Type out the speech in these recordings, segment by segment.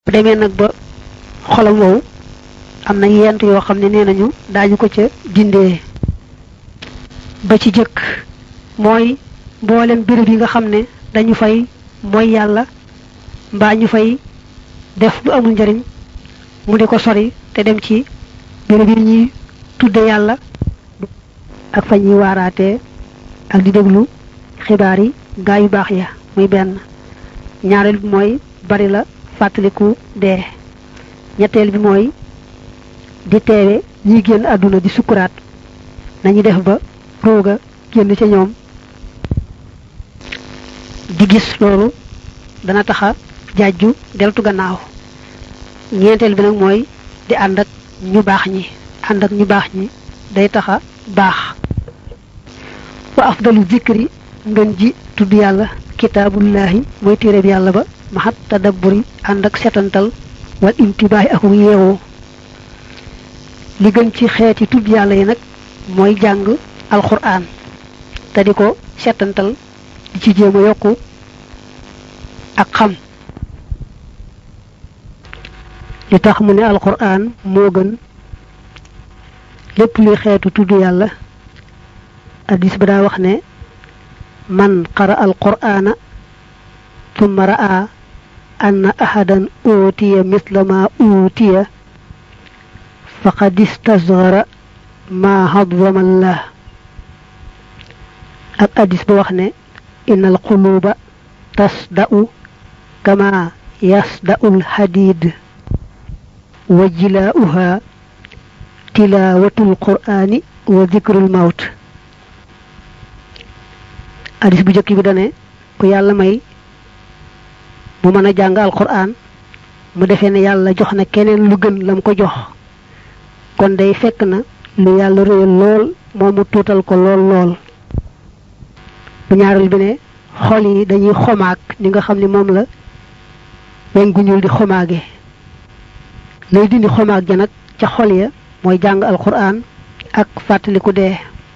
bu demee nag ba xolam wow am na yent yoo xam ne nee nañu daañu ko ca dindee ba ci jëkk mooy mboolem béréb yi nga xam ne dañu fay mooy yàlla mbaa ñu fay def lu amul njariñ mu di ko sori te dem ci béréb yi ñuy tudde yàlla ak fa ñuy waaraatee ak di déglu xibaar yi gaa yu baax ya muy benn ñaareel bi mooy bari la fàttaliku dee ñetteel bi mooy di teewe ñi génn àdduna di sukkuraat nañu def ba rooga génn ca ñoom di gis loolu dana taxa jaaju deltu gannaaw ñeenteel bi nag mooy di ànd ak ñu baax ñi ànd ak ñu baax ñi day taxa baax wa afdalu zikri ngën ji tudd yàlla kitaabullahi mooy téereb yàlla ba maxat tadabburi ànd ak setantal wal intibaahi ak yeewoo li gën ci xeeti tudd yàlla yi nag mooy jàng alquran te di ko setantal di ci jéem a yokku ak xam li tax mu ne alquran moo gën lépp luy xeetu tudd yàlla addis ba daa wax ne man qara alqur'ana thumma ra'a anna ahadan utiya misla ma utiya faqad istasghara ma hadwama allah ak addis ba wax ne inna alquluba tasda'u kama yasda'u alhadid wa jilaa'uha tilaawatul qur'ani wa dhikrul mawt hadis bu jëkk bi dane ku yàlla may mu mën a jàng alquran mu defee ne yàlla jox na keneen lu gën lam ko jox kon day fekk na lu yàlla réyal lool moom mu tuutal ko lool lool bu ñaareel bi ne xol yi dañuy xomaag ni nga xam ne moom la weñ gu ñuul di xomaage lay dindi xomaag ja nag ca xol ya mooy jàng alquran ak fàttaliku dee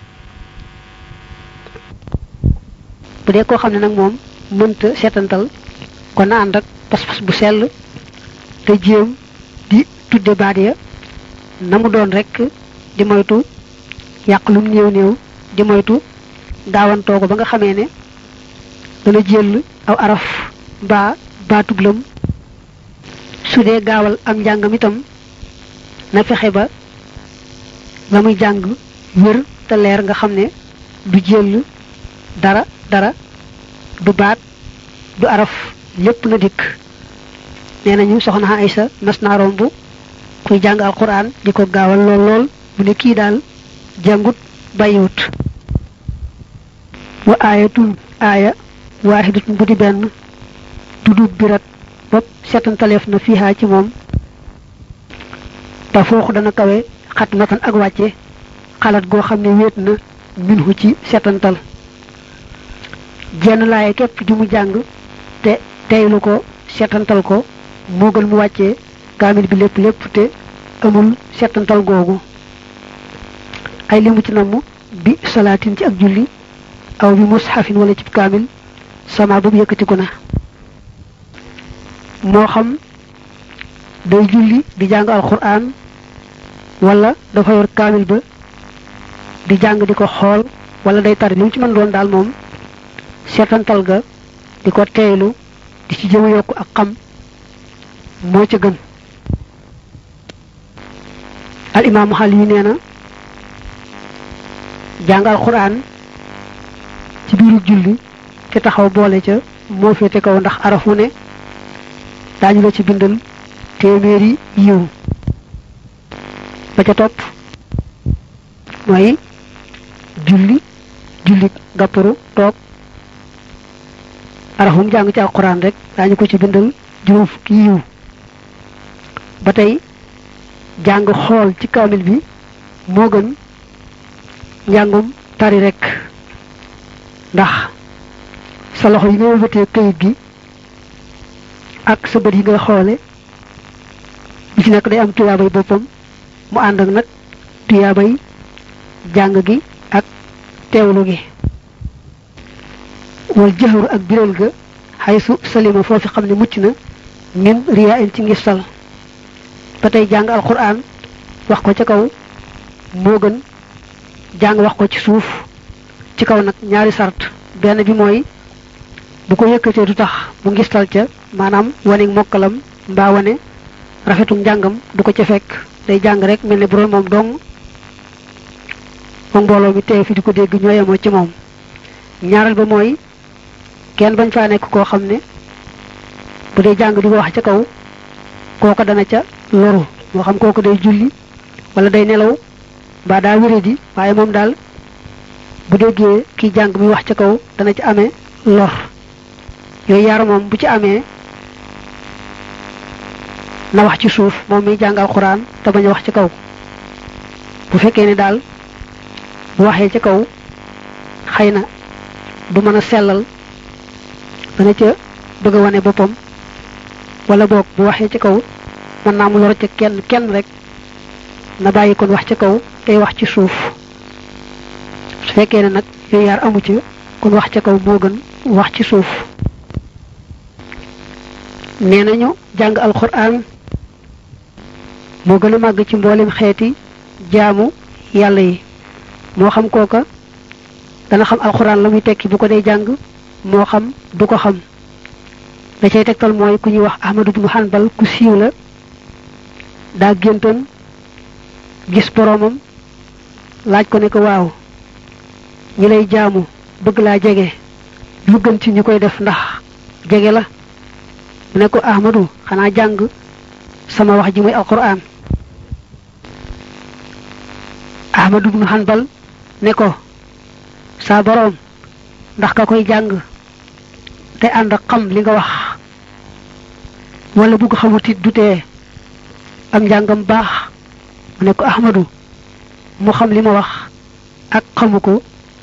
bu dee koo xam ne nag moom mënta seetantal kon na ànd ak pas-pas bu sell te jéem di tudde baat ya na mu doon rek di moytu yàq lum néew néew di moytu gaawantoo ko ba nga xamee ne dana jël aw araf mbaa baatub lëm su dee gaawal am njàngam itam na fexe ba la muy jàng wér te leer nga xam ne du jël dara dara du baat du araf lépp na dikk nee nañu soxna Aysa mas naa romb kuy jàng alquran di ko gaawal lool lool bu ne kii daal jàngut bàyyiwut wa aayatun aaya waaxidatun bu di benn tudub birat bopp setantaleef na fiihaa ci moom te fooxu dana kawe xat matan ak wàcce xalaat goo xam ne wéet na minhu ci setantal jenn laaye képp ju mu jàng te teylu ko setantal ko moo gën mu wàccee kaamil bi lépp lépp te amul setantal googu ay limu ci namm bi salaatin ci ak julli aw bi mushafin wala ci kaamil sama boobu yëkkatiku na moo xam day julli di jàng alquran wala dafa yor kaamil ba di jàng di ko xool wala day tari li mu ci mën doon daal moom seetantal ga di ko teeylu di ci jëm yokk ak xam moo ca gën al imaamu xal yi nee na jàng alquran ci biiru julli te taxaw boole ca moo féete kaw ndax araf wu ne daañu la ci bindal téeméeri yiw ba ca topp mooy julli julli gàpparu toog arafum jàng ci alquran rek daañu ko ci bindal juróom fukki yiw ba tey jàng xool ci kaamil bi moo gën njàngum tari rek ndax sa loxo yi nga wëlbatee kayit gi ak sa bët yi nga xoole bi ci nekk day am tuyaabay boppam mu ànd ak nag tuyaabay jàng gi ak teewlu gi wal jëxëru ak biral ga xay su salima foofi xam ne mucc na min riya in ci ngistal ba tey jàng alquran wax ko ca kaw moo gën jàng wax ko ci suuf ci kaw nag ñaari sart benn bi mooy bu ko yëkkatee du tax mu ngistal ca maanaam wane mokkalam mbaa wane rafetum njàngam du ko ca fekk day jàng rek mel ne bu doon moom dong moom mbooloo mi teew fi di ko dégg ñoo yemoo ci moom ñaareel ba mooy kenn bañ faa nekk koo xam ne bu dee jàng di ko wax ca kaw kooko dana ca loru moo xam kooku day julli wala day nelaw mbaa daa wéré di waaye moom daal bu déggee kiy jàng mi wax ca kaw dana ci amee lor yooyu yaar moom bu ci amee na wax ci suuf moom mi jàng alxuraan te bañ a wax ci kaw bu fekkee ne daal bu waxee ca kaw xëy na du mën a sellal dana ca bëgg a wane boppam wala boog bu waxee ca kaw mën naa mu lor ca kenn kenn rek na bàyyi kon wax ca kaw tey wax ci suuf su fekkee ne nag yooyu yaar amu ci kon wax ca kaw moo gën wax ci suuf nee nañu jàng alxuraan moo gën a màgg ci mboolem xeeti jaamu yàlla yi moo xam kooka dana xam alxuraan la muy tekki bu ko dee jàng moo xam du ko xam da cay tegtal mooy ku ñuy wax Ahmadu ibnu Hanbal ku siiw la daa géntoon gis boroomam laaj ko ne ko waaw ñi lay jaamu bëgg laa jege lu gën ci ñu koy def ndax jege la mu ne ko Ahmadu xanaa jàng sama wax ji muy alquran Ahmadu ibnu Hanbal ne ko saa boroom ndax ka koy jàng te ànd ak xam li nga wax wala bugg xamutit du tee am njàngam baax mu ne ko Ahmadu mu xam li ma wax ak xamu ko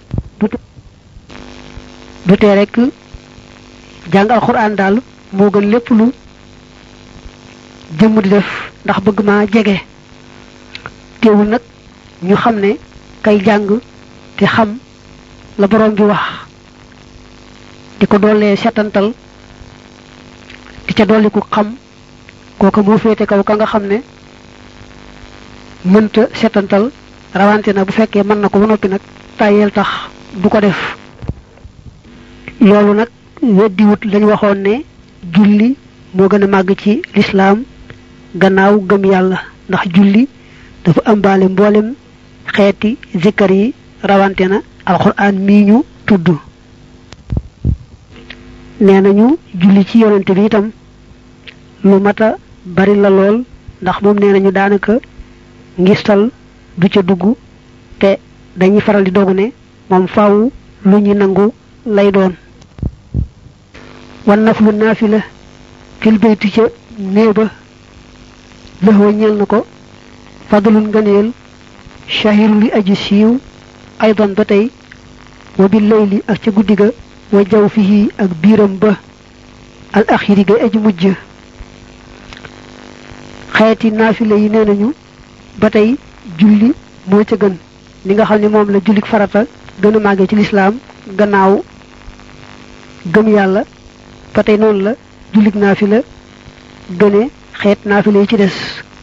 du tee rek jàng alxuraan daal moo gën lépp lu jëmm di def ndax bëgg maa jege teewul nag ñu xam ne kay jàng te xam la borom bi wax di ko doolee setantal di ca dolli ku xam kooka moo féete kaw ka nga xam ne mënta setantal rawante na bu fekkee mën na ko ba noppi nag tàyyeel tax du ko def loolu nag weddiwut lañ waxoon ne julli moo gën a màgg ci lislaam gannaaw gëm yàlla ndax julli dafa ëmbaale mboolem xeeti zikkar yi rawante na alxuraan mii ñu tudd nee nañu julli ci yonente bi itam lu mata bari la lool ndax moom nee nañu daanaka ngistal du ca dugg te dañuy faral di dogu ne moom faaw lu ñu nangu lay doon wan naflu naafila fil bayti ca néeg ba lëxwa ñeel na ko fadlun ngëneel shahiru li aji siiw aydan ba tey wa bil layli ak ca guddi ga wa jaw fihi ak biiram ba al axiri ga aji mujj xeeti naafila yi nee nañu ba tey julli moo ca gën li nga xam ne moom la jullik farata gën a màggee ci lislaam gannaaw gëm yàlla ba tey noonu la jullik naafila gëne xeet naafila yi ci des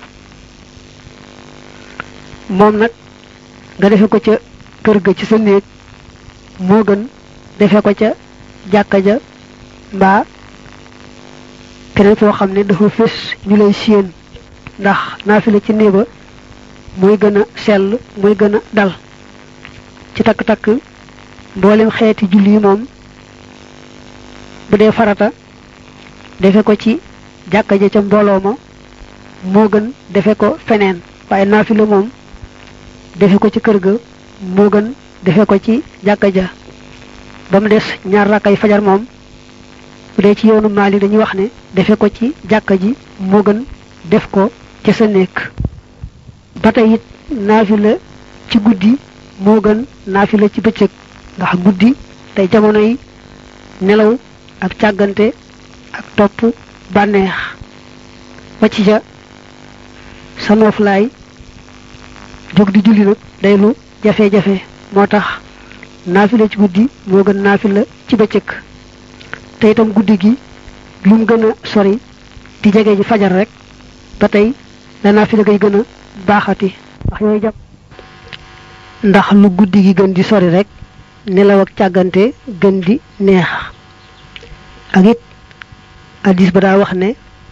moom nag nga defe ko ca kër ga ci sa néeg moo gën defe ko ca jàkka ja mbaa keneen foo xam ne dafa fés ñu lay séen ndax naafila ci néeba muy gën a sell muy gën a dal ci takk-takk mboolem xeeti julli yi moom bu dee farata defe ko ci jàkka ja ca mbooloo ma moo gën defe ko feneen waaye naafila moom defe ko ci kër ga moo gën defe ko ci jàkka ja ba mu des ñaar rakkay fajar moom bu dee ci yoonu maali dañuy wax ne defe ko ci jàkka ji moo gën def ko ca sa néeg ba tey it naafila ci guddi moo gën naafila ci bëccëg ndax guddi tey jamono yi nelaw ak càggante ak topp bànneex wàcc ca sa nooflaay jóg di julli nag day lu jafe-jafe moo tax naafila ci guddi moo gën naafila ci bëccëg te itam guddi gi lu mu gën a sori di di jege ji fajar rek ba tey danaa fi la koy gën a baaxati ndax yooyu jàpp ndax lu guddi gi gën di sori rek nelaw ak càggante gën di neex ak it addis ba daa wax ne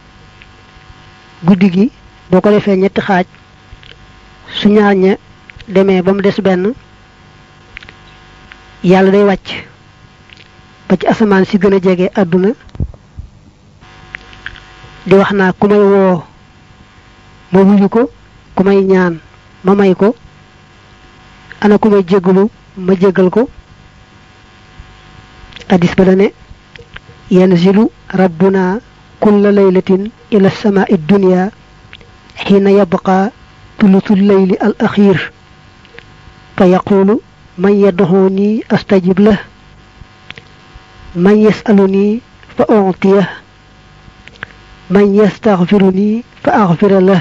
guddi gi boo ko defee ñetti xaaj su ñaar ña demee ba mu des benn yàlla day wàcc ba ci asamaan si gën a jege àdduna di wax naa ku may woo ma wuyu ko ku may ñaan ma may ko ana ku may jéggalu ma jéggal ko addis ba la ne yanzilu rabbuna kulla laylatin ila samaa'i dunya xiina yabqa tulutu leyli al axiir fa yaqulu man yadxuni astajib lah man yasaluni fa uctiyah man yastaxfiruni fa axfira lah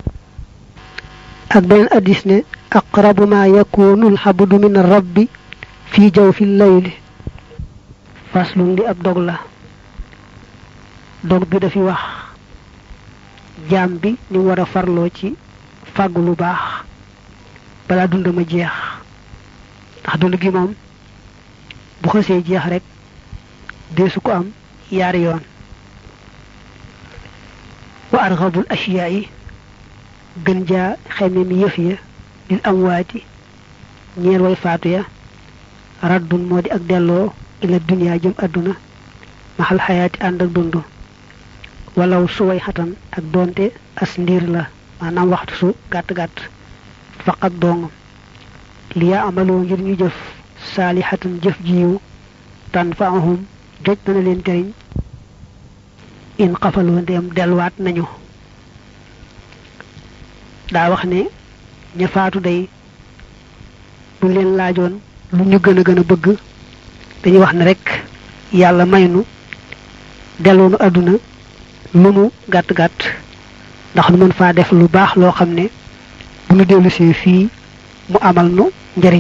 ak beneen addis ne aqrabu ma yakunu alxabdu min rabbi fi jawfi leyli faslun di ab dog la dog bi dafi wax jaam bi ni war a farloo ci fàggu lu baax balaa dund ma jeex ndax dund gi moom bu xësee jeex rek deesu ko am yaari yoon wa arxabul asiyaa yi gën jaa xeme mi yëf ya lil amwaati ñeel way faatu ya raddun moo di ak delloo ila duniyaa jëm àdduna maxal xayaati ànd ak dund walaw suway xatan ak doonte as ndiir la maanaam waxtu su gàtt-gàtt faqat dong li yaa amaloo ngir ñu jëf saalihatan jëf jiwu tan faahum joj dana leen jëriñ in xafaloo ndeem delluwaat nañu daa wax ne ña faatu day buñ leen laajoon lu ñu gën a gën a bëgg dañuy wax ne rek yàlla may nu delloonu àdduna lu mu gàtt gàtt ndax nu mën faa def lu baax loo xam ne bu nu dellusee fii mu amal nu njariñ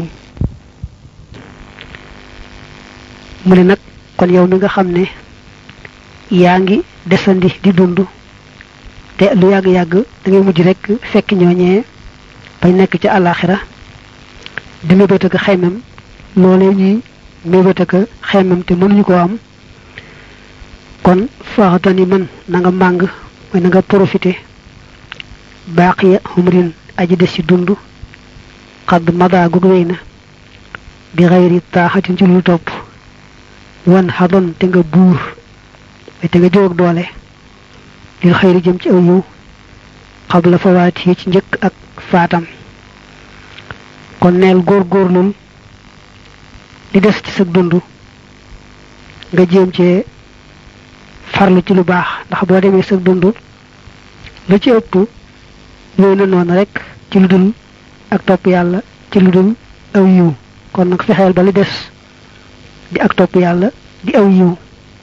mu ne nag kon yow mi nga xam ne yaa ngi desandi di dund te lu yàgg-yàgg da ngay mujj rek fekk ñooñee bañ nekk ci àllaaxira di mébét ak xeymam loolee ñuy mébét ak xeymam te mënuñu ko am kon faaxatani man na nga màng mooy na nga profité baaqiya humrin aji des ci dund xadd mada gug wéy na bi xayri taaxatin ci lu topp wan xadon te nga buur way te nga jóg doole lil xayri jëm ci aw yiw xabla fawaat yi ci njëkk ak faatam kon neel góor-góorlul di des ci sa dund nga jéem cee farlu ci lu baax ndax boo demee sa dund lu ci ëpp yooyu na noonu rek ci lu dul ak topp yàlla ci lu dul aw yiw kon nag fexeel ba li des di ak topp yàlla di aw yiw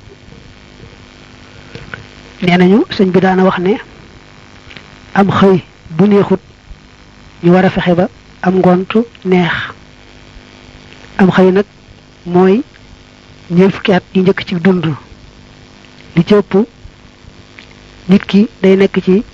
nee nañu sëñ bi daana wax ne am xëy bu neexut ñu war a fexe ba am ngont neex am xëy nag mooy ñeent fukki at yi njëkk ci dund li ci ëpp nit ki day nekk ci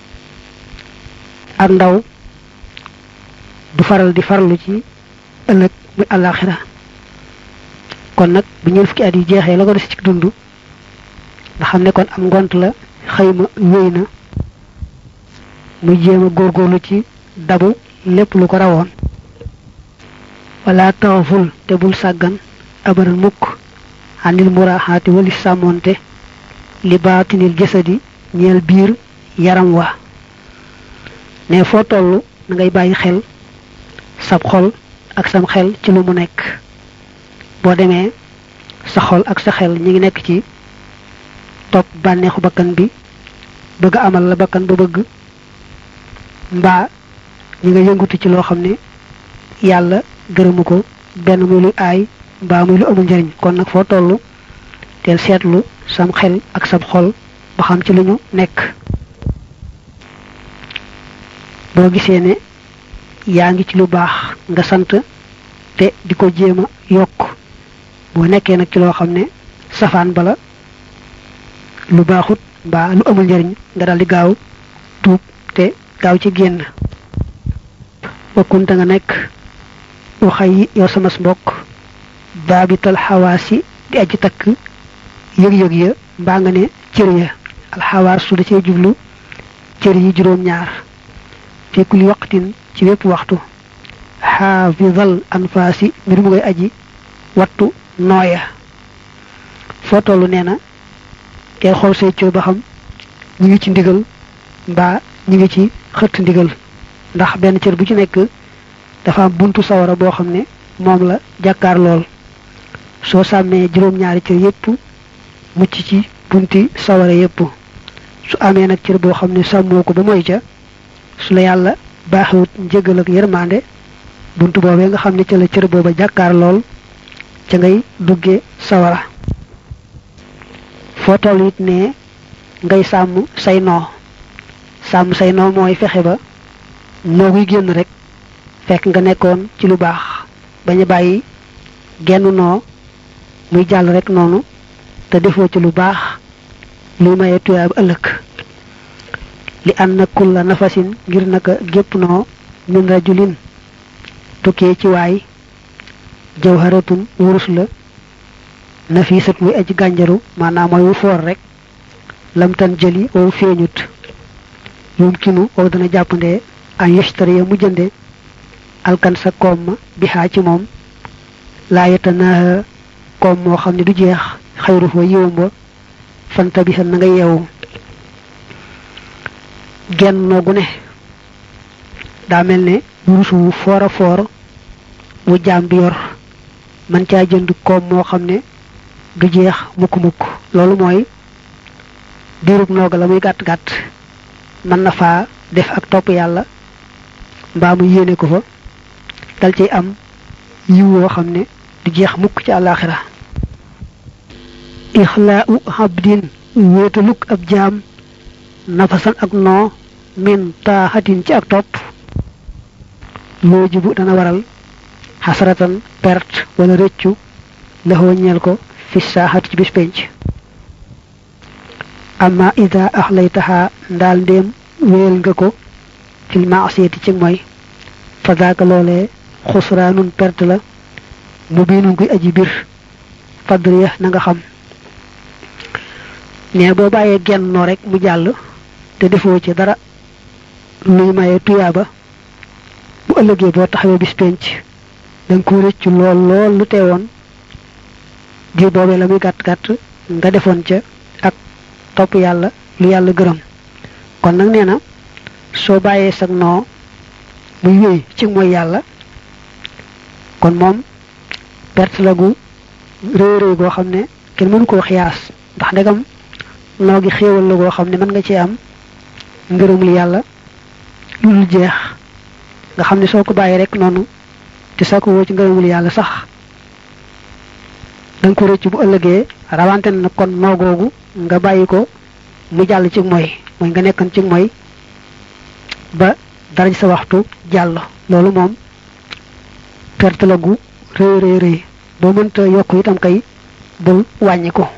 ak ndaw du faral di farlu ci ëllëg muy àllaaxira kon nag bu ñeent fukki at yi jeexee la ko des ci dund nga xam ne kon am ngont la xëyma wéy na muy jéem a góorgóorlu ci dabu lépp lu ko rawoon wala taxaful te bul sàggan abaral mukk xanil muraaxaati wali sàmmoonte li baatinil jasadi ñeel biir yaram wa ne foo toll na ngay bàyyi xel sab xol ak sam xel ci lu mu nekk boo demee sa xol ak sa xel ñi ngi nekk ci topp bànneexu bakkan bi bëgg amal la bakkan ba bëgg mbaa ñi nga yëngutu ci loo xam ne yàlla gërëmu ko benn muy lu aay mbaa muy lu amul njariñ kon nag foo toll teel seetlu sam xel ak sam xol ba xam ci lu ñu nekk boo gisee ne yaa ngi ci lu baax nga sant te di ko jéem a yokk boo nekkee nag ci loo xam ne safaan bala lu baaxut mbaa lu amul njariñ nga dal di gaaw tuub te gaaw ci génn wakkunte nga nekk waxay yi yow sama mbokk baabital xawaasi di aji takk yëg-yëg ya mbaa nga ne cër ya alxawaas su da cee jublu cër yi juróom ñaar fi kulli waqtin ci wépp waxtu xaafidal anfaasi mbir mu ngay aji wattu nooya foo tollu nee na ngay xool say cër ba xam ñu ngi ci ndigal mbaa ñu ngi ci xëtt ndigal ndax benn cër bu ci nekk dafa am buntu sawara boo xam ne moom la jàkkaar lool soo sàmmee juróom-ñaari cër yépp mucc ci bunti sawara yépp su amee nag cër boo xam ne sàmmoo ko ba moy ca su la yàlla baaxewut njëgal ak yërmande buntu boobee nga xam ne ca la cër booba jàkkaar lool ca ngay dugge sawara foo toll it ne ngay sàmm say noo sàmm say noo mooy fexe ba noo guy génn rek fekk nga nekkoon ci lu baax bañ a bàyyi genn noo muy jàll rek noonu te defoo ci lu baax luy maye tuyaab ëllëg li ànd na kulla nafasin ngir naka gépp noo min rajulin tukkee ci waay jawharatun wurus la nafisat muy aji gànjaru maanaam mooy wu foor rek lamtan jëli wow feeñut yumkinu wow dana jàppandee an yashtariya mu jënde alkan sa koom ma bi xaa ci moom laa yatanaaha koom moo xam ne du jeex xayru fa yiwam ba fanta bi na nga yeewu genn noogu ne daa mel ne wurus wu foor a foor wu jaam bi yor man caa jënd koom moo xam ne du jeex mukk-mukk loolu mooy diirub nooga la muy gàtt-gàtt mën na faa def ak topp yàlla mbaa mu yéene ko fa dal ciy am yiw woo xam ne du jeex mukk ci àllaaxira ixlaau habdin wéetaluk ab jaam nafasan ak noo min taaxatin ci ak topp loo jibu dana waral xasaratan perte wala rëccu laxoo ñeel ko fi saaxat ci bis penc amma ida axlaytaha ndaal ndéem wéel nga ko fil maasiyati ci mooy fa daaka loolee xusraanun perte la mu biinun kuy aji bir fadriya na nga xam ne boo bàyyee genn noo rek mu jàll te defoo ci dara luy maye tuyaaba bu ëllëgee boo taxawee bis penc danga ko rëccu lool lool lu teewoon diir boobee la muy gàtt gàtt nga defoon ca ak topp yàlla lu yàlla gërëm kon nag nee na soo bàyyee sag noo muy wéy ci mooy yàlla kon moom perte la gu réy réy goo xam ne kenn mënu koo xiyaas ndax ndegam noo gi xéewal la goo xam ne mën nga ci am ngërëmul yàlla lu dul jeex nga xam ne soo ko bàyyi rek noonu te soo ko woo ci ngërëmul yàlla sax danga ko rëcc bu ëllëgee rawante na kon noo googu nga bàyyi ko mu jàll ci mooy mooy nga nekkoon ci mooy ba dara sa waxtu jàll loolu moom perte la gu rëy rëy rëy boo mënta yokk itam kay bul wàññi ko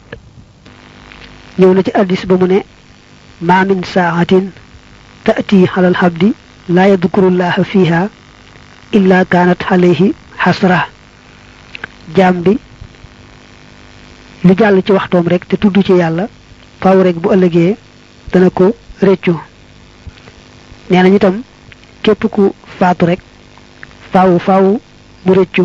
ñëw na ci addis ba mu ne ma min saaxatin taati xalal xabdi laa yadkurullaha fiha illa kaanat alayhi xasra jaam bi lu jàll ci waxtoom rek te tudd ci yàlla faaw rek bu ëllëgee dana ko réccu nee nañu itam képp ku faatu rek faaw faaw mu réccu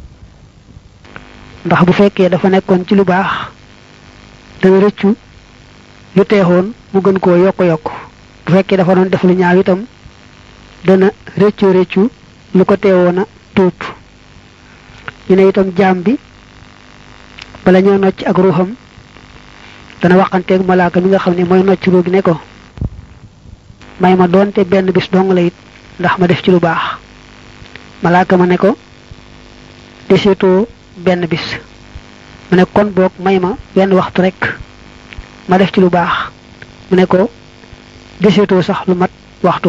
ndax bu fekkee dafa nekkoon ci lu baax dana réccu lu teexoon mu gën koo yokk yokk bu fekkee dafa doon def lu ñaaw itam dana réccu réccu lu ko teewoon a tuub ñu ne itam jaam bi bala ñoo nocc ak ruuxam dana waxanteeg malaaka mi nga xam ne mooy nocc ruugi ne ko may ma doonte benn bis dong la it ndax ma def ci lu baax malaaka ma ne ko deseetoo benn bis mu ne kon boog may ma benn waxtu rek ma def ci lu baax mu ne ko deseetoo sax lu mat waxtu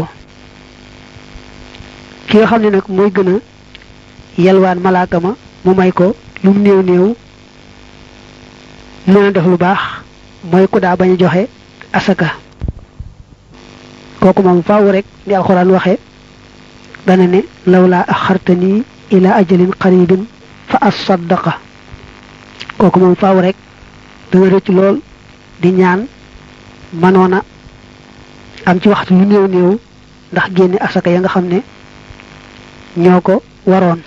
ki nga xam ne nag mooy gën a yelwaan malaaka ma mu may ko lu mu néew néew mën a def lu baax mooy ku daa bañ a joxe asaka kooku moom faaw rek ni alxuraan waxe dana ne lawlaa axartani ila ajalin qaribin fa asaddaqa kooku moom faaw rek dana rëcc lool di ñaan manoona am ci waxtu yu néew néew ndax génne asaka ya nga xam ne ñoo ko waroon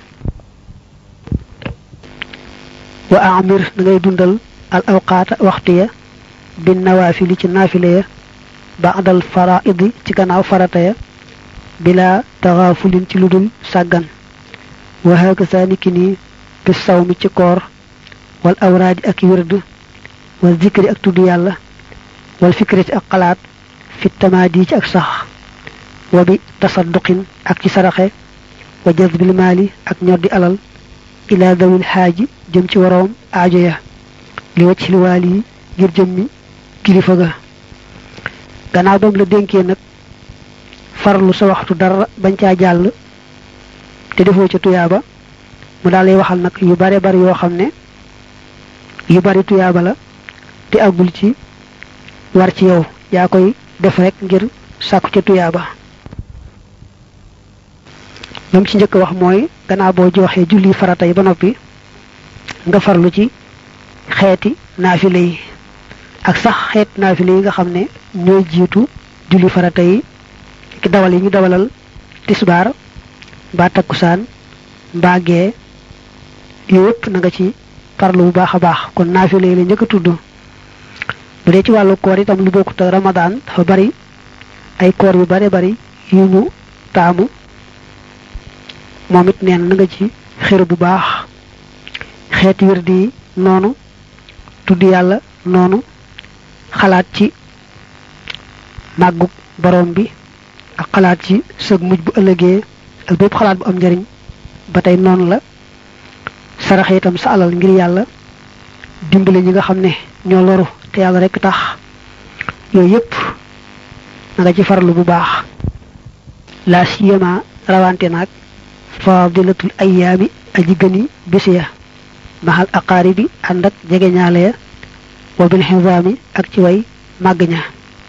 wa amir da ngay dundal al awqaata waxtu ya bi nawaafili ci naafile ya baadal faraidi ci gannaaw farata ya bila taxaafulin ci lu dul sàggan wa hakaza niki nii bi saw mi ci koor wal awraadi ak wird wal zikri ak tudd yàlla wal fikrati ak xalaat fi tamaadi ci ak sax wa bi tasadduqin ak ci saraxe wa jazbil maali ak ñoddi alal ila dawil xaaji jëm ci waroom aajo ya li wacc li waal yi ngir jëmmi kilifa ga gannaaw bam la dénkee nag farlu sa waxtu dara bañ caa jàll te defoo ca tuyaaba mu daal lay waxal nag yu bare bari yoo xam ne yu bari tuyaaba la te àggul ci war ci yow yaa koy def rek ngir sàkku ca tuyaaba lam ci njëkk wax mooy gannaaw boo joxee julli farata yi ba noppi nga farlu ci xeeti naafile yi ak sax xeet naafile yi nga xam ne ñooy jiitu julli farata yi ki dawal yi ñu dawalal tisbaar mbaa takkusaan mbaa gee yooyu yëpp na nga ci farlu bu baax a baax kon naafile yi la njëkk a tudd bu dee ci wàllu koor itam lu bokkut ak ramadaan dafa bari ay koor yu bare bari yu ñu taamu moom it neen na nga ci xër bu baax xeeti wirdi yi noonu tudd yàlla noonu xalaat ci màggug borom bi ak xalaat ci sëg mujj bu ëllëgee ak bépp xalaat bu am njariñ ba tey noonu la saraxe itam sa alal ngir yàlla dimbale ñi nga xam ne ñoo loru te yàlla rekk tax yooyu yépp na nga ci farlu bu baax la siyama rawante naag fadilatul ayyaami aji gëni bisi ya maxal aqaaribi ànd ak jegeñaale ya wa bil xisaami ak ci way màgg ña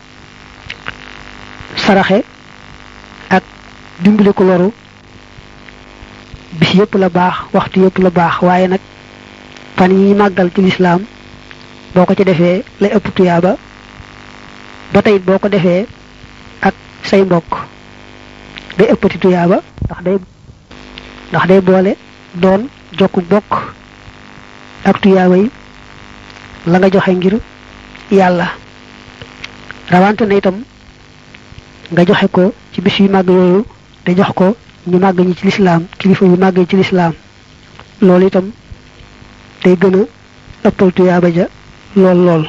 saraxe ak dimbali ko loru bis yépp la baax waxtu yépp la baax waaye nag fan yi màggal ci lislaam boo ko ci defee lay ëpp tuyaaba ba tey boo ko defee ak say mbokk day ëppati tuyaaba ndax day ndax day boole doon jokku bokk ak tuyaaba yi la nga joxe ngir yàlla rawante na itam nga joxe ko ci bis yu màgg yooyu te jox ko ñu màgg ñi ci lislaam kilifa yu màgg ci lislaam loolu itam day gën a ëppal tuyaaba ja lool lool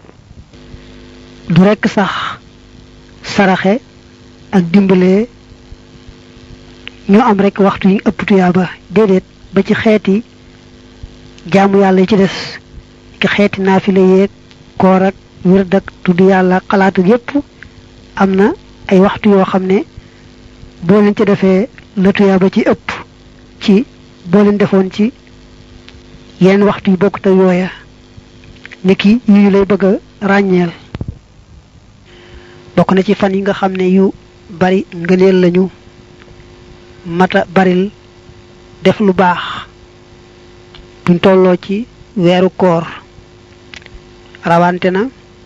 du rekk sax saraxe ak dimbalee ñoo am rekk waxtu yi ëpp tuyaaba déedéet ba ci xeeti jaamu yàlla yi ci des ki xeeti naafile yeeg koor ak wird ak tudd yàlla xalaat ak yépp am na ay waxtu yoo xam ne boo leen ci defee la tuyaaba ci ëpp ci boo leen defoon ci yeneen waxtu yu bokkut ak yooya niki yu ñu lay bëgg a ràññeel bokk na ci fan yi nga xam ne yu bari ngëneel lañu mata baril def lu baax buñ tolloo ci weeru koor rawante na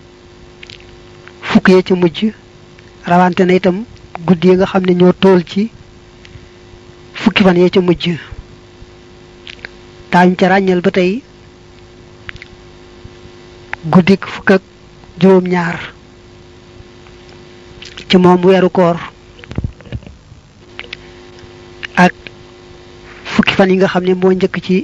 fukk yee ci mujj rawante na itam guddi yi nga xam ne ñoo tool ci fukki fan yee ca mujj daañu ca ràññeel ba tey guddik fukk ak juróom ñaar ci moom weeru koor ak fukki fan yi nga xam ne moo njëkk ci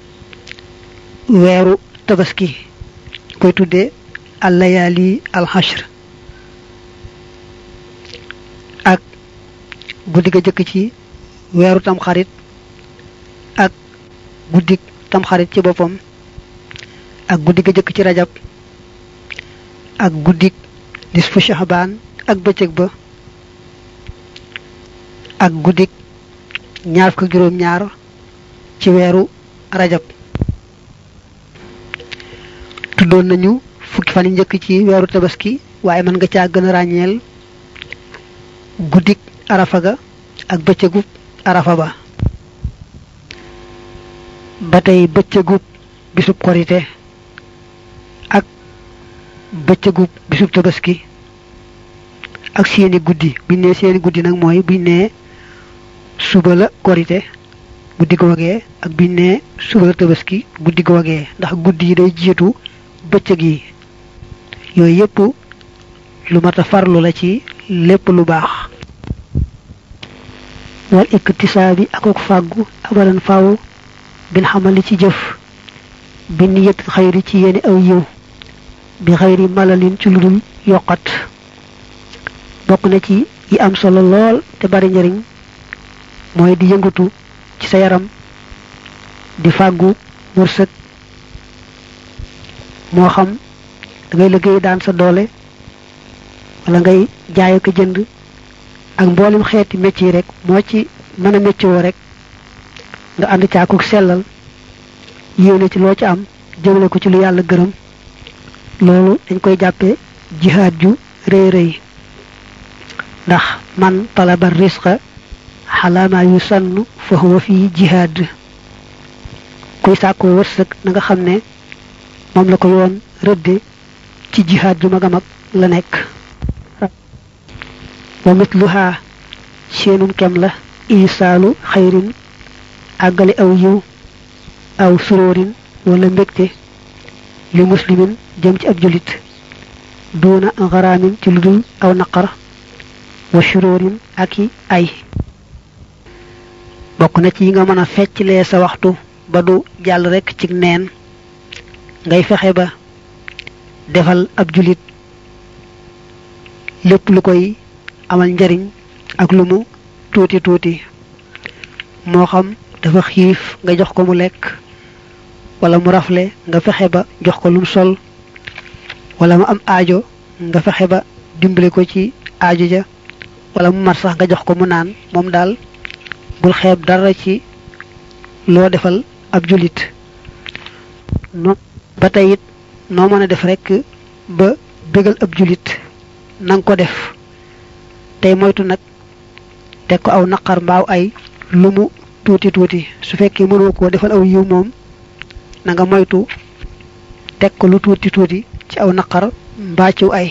weeru tabaski koy tuddee allayaali alxashr ak guddi ga jëkk ci weeru tamxarit ak guddik tamxarit ci boppam ak guddi ga jëkk ci rajab ak guddik nisfu shahbaan ak bëccëg ba ak guddik ñaar fukk juróom ñaar ci weeru rajab tuddoon nañu fukki fan yi njëkk ci weeru tabaski waaye mën nga caa gën a ràññeel guddik arafa ga ak bëccëgub arafa ba ba tey bëccëgub bisub korite ak bëccëgub bisub tabaski ak seeni guddi buñ nee seeni guddi nag mooy buñ nee suba la korite guddi googee ak biñ nee suba la tabaski guddi googee ndax guddi yi day jiitu bëccëg yi yooyu yépp lu mat a farlu la ci lépp lu baax wal iktisaabi akuk fàggu abadan faaw bin xamali ci jëf bi niyat xayri ci yéeni aw yiw bi xayri malalin ci lu dul yokkat bokk na ci yi am solo lool te bari njariñ mooy di yëngatu ci sa yaram di fàggu wërsëg moo xam da ngay liggéey daan sa doole wala ngay jaay ko jënd ak mboolem xeeti métier rek moo ci mën a métier woo rek nga ànd caakuk sellal yéene ci loo ci am jëmale ko ci lu yàlla gërëm loolu dañ koy jàppee jihaad ju rëy rëy ndax man talaba risqa xalaama yu sann fa huwa fii jihaad kuy sàkkoo wërsëg na nga xam ne moom la ko yoon rëdde ci jihaad ju mag a mag la nekk wa mitluha seenum kem la isaalu xayrin àggale aw yiw aw suróorin wala mbégte li muslimin jëm ci ab julit duuna xaraamin ci lu dul aw naqar wa suróorin ak i ay bokk na ci yi nga mën a fecclee sa waxtu ba du jàll rekk ci neen ngay fexe ba defal ab julit lépp lu koy amal njariñ ak lu mu tuuti tuuti moo xam dafa xiif nga jox ko mu lekk wala mu rafle nga fexe ba jox ko lum sol wala mu am aajo nga fexe ba dimbale ko ci aajo ja wala mu mar sax nga jox ko mu naan moom daal bul xeeb dara ci loo defal ab julit no ba tey it noo mën a def rekk ba bégal ab julit nanga ko def tey moytu nag teg ko aw naqar mbaaw ay lu mu tuuti tuuti su fekkee mënoo koo defal aw yiw moom na nga moytu teg ko lu tuuti tuuti ci aw naqar mbaa ciw ay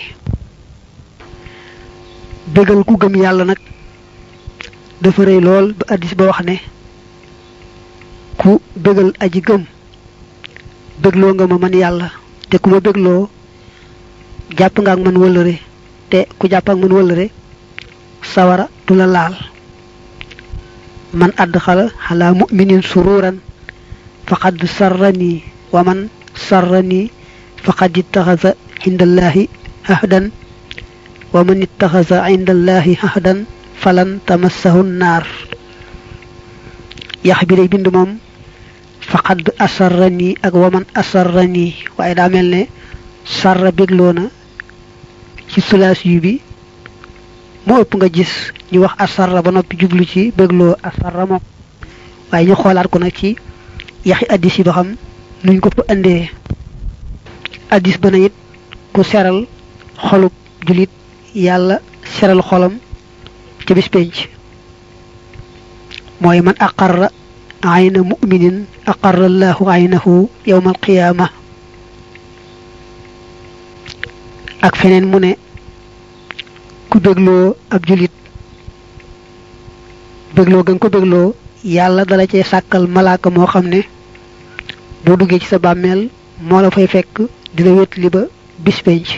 bégal ku gëm yàlla nag dafa rëy lool ba addis ba wax ne ku bégal aji gëm bégloo nga ma man yàlla te ku ma bégloo jàpp nga ak man wëllëre te ku jàpp ak man wëllëre sawara du la laal man adxala xalaa muminin sururan faqad sarrani wa man sarrani faqad ittaxasa indallahi ahdan wa man ittaxasa indallahi ahdan falan tamassahu naar yax bi day bind moom faqad asarrani ak wa man asarrani waaye daa mel ne sarra bégloo na ci sulaas yu bi moo ëpp nga gis ñu wax asarra ba noppi jublu ci bégloo asarra moom waaye ñu xoolaat ko nag ci yaxi addis yi ba xam nuñ ko fa indee addis ba na it ku seral xolub julit yàlla seral xolam ca bis penc mooy man aqarra ayna muminin aqarra allahu aynahu yawma alqiyaama ak feneen mu ne ku bégloo ab julit bégloo ga nga ko bégloo yàlla dala cee sàkkal malaaka moo xam ne boo duggee ci sa bàmmeel moo la fay fekk dina wét li ba bis penc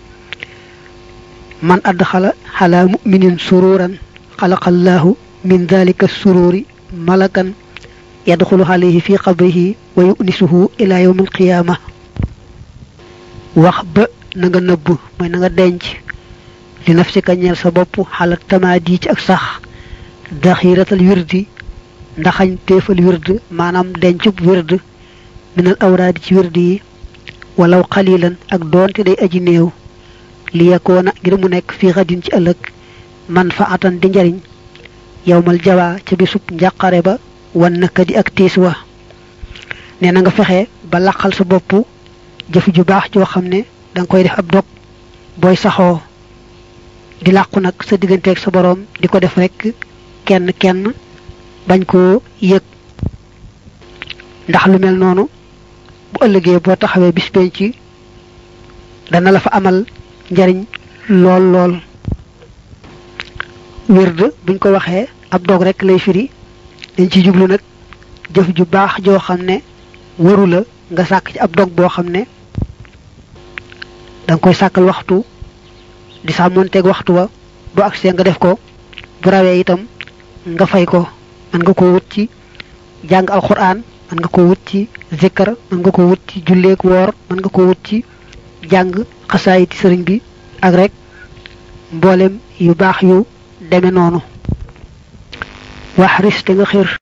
man adxala xalaa muminin sururan xalaqallahu min dalika sururi malakan yadxulu alayhi fi qabrihi wa yunisuhu ila yawm alqiyama wax ba na nga nëbb mooy na nga denc li nafsika ñeel sa bopp xala tamaadi ci ak sax daxiratal wirdi ndaxañ teefal wird maanaam dencub wird minal awraadi ci wird yi walaw xalilan ak doonte day aji néew li yakoona ngir mu nekk fii xadin ci ëllëg man fa atan di njariñ yowmal jawaa ca bisub njàqare ba wan naka di ak tiis wa nee na nga fexe ba laqal sa bopp jëf ju baax joo xam ne da nga koy def ab dog booy saxoo di làqu nag sa digganteeg sa boroom di ko def rek kenn kenn bañ koo yëg ndax lu mel noonu bu ëllëgee boo taxawee bis penc dana la fa amal njariñ lool lool wird buñ ko waxee ab dog rek lay firi dañ ci jublu nag jëf ju baax joo xam ne waru la nga sàkk ci ab dog boo xam ne danga koy sàkkal waxtu di sàmmonteeg waxtu wa bu agsee nga def ko bu rawee itam nga fay ko mën nga ko wut ci jàng alxuraan mën nga ko wut ci zikkar mën nga ko wut ci julleek woor mën nga ko wut ci jàng xasaayiti sëriñ bi ak rek mboolem yu baax yu deme noonu wax ris te nga xir